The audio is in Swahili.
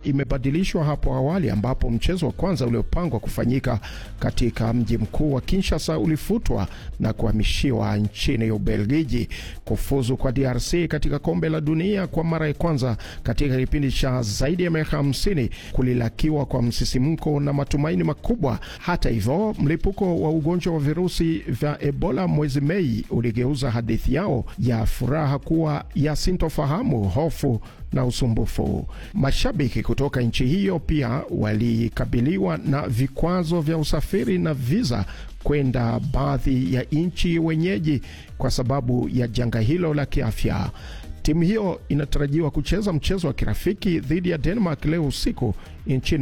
imebadilishwa hapo awali, ambapo mchezo wa kwanza uliopangwa kufanyika katika mji mkuu wa Kinshasa ulifutwa na kuhamishiwa nchini Ubelgiji. Kufuzu kwa DRC katika kombe la dunia kwa mara ya kwanza katika kipindi cha zaidi ya miaka 50 kulilakiwa kwa msisimko na matumaini makubwa. Hata hivyo, mlipuko wa ugonjwa wa virusi vya Ebola mwezi Mei uligeuza hadithi yao ya furaha kuwa ya sintofahamu, hofu na usumbufu. Mashabiki kutoka nchi hiyo pia walikabiliwa na vikwazo vya usafiri na viza kwenda baadhi ya nchi wenyeji kwa sababu ya janga hilo la kiafya. Timu hiyo inatarajiwa kucheza mchezo wa kirafiki dhidi ya Denmark leo usiku nchini